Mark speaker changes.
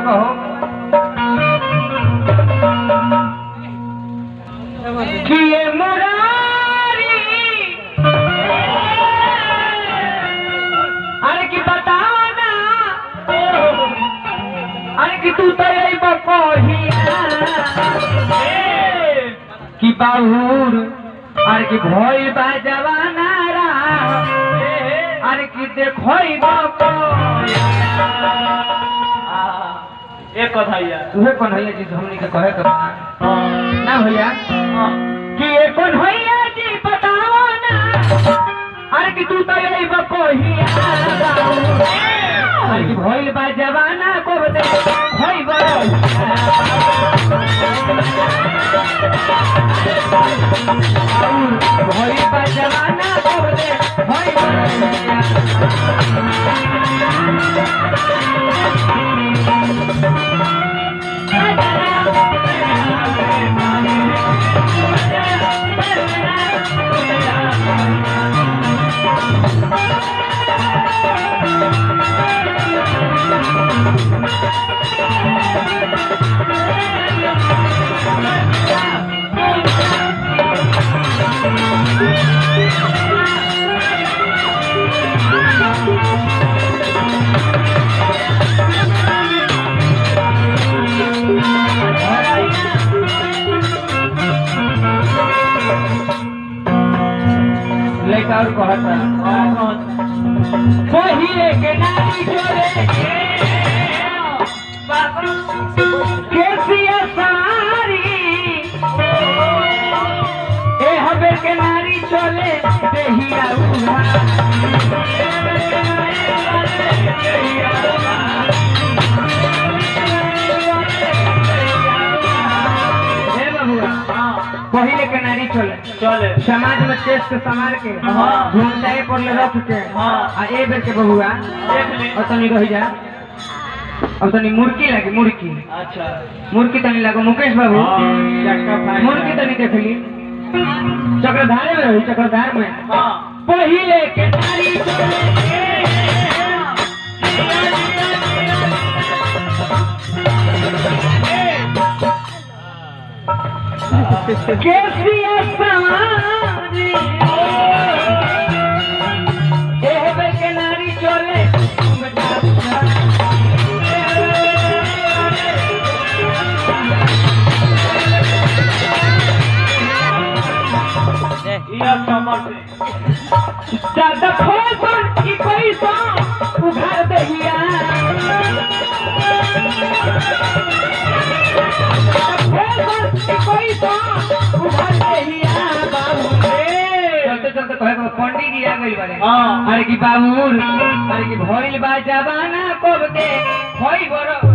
Speaker 1: कहो किए मुरारी अरे की बताओ ना अरे की तू तो यही बकोहिया कि बाहुर अरे की भइल बा जवाना रा अरे की देखोई बकोहिया
Speaker 2: एक कथा यार
Speaker 1: उहे कौन भैया जी हमनी के कहे के बा ना भैया कि ये कौन भैया जी बताओ ना अरे कि तू तो यही बकोहिया अरे कि भइल बा जवाना को दे भई भइल बा जवाना को दे भई लड़का और कहता पहिले के नारी जोरे केसिया सारी ए हबे के नारी चले देहिया उघा हे बबुआ पहिले के नारी चले
Speaker 2: चले
Speaker 1: समाज में तेज के संभाल के
Speaker 2: हाँ।
Speaker 1: घूमताए पर ले रख के
Speaker 2: हाँ।
Speaker 1: आ ए बेर के बहुआ
Speaker 2: देख ले
Speaker 1: और तनी रह जा अब तनी मुर्की लगी मुर्की
Speaker 2: अच्छा
Speaker 1: मुर्की तनी लागो मुकेश बाबू
Speaker 2: हाँ।
Speaker 1: मुर्की तनी देख ली चक्रधारे में रही चक्रधार में
Speaker 2: हाँ
Speaker 1: पहिले के नारी चले केसिया समारी ए बेर के नारी चले
Speaker 2: ये समर से
Speaker 1: दादा फैशन की पैसा उघार दहिया फैशन की पैसा उघार दहिया बाबू चलते चलते कहे को पंडित जी आ गइल बारे
Speaker 2: हाँ
Speaker 1: अरे की बाबूर अरे की भइल बा जवाना कब दे होई बरो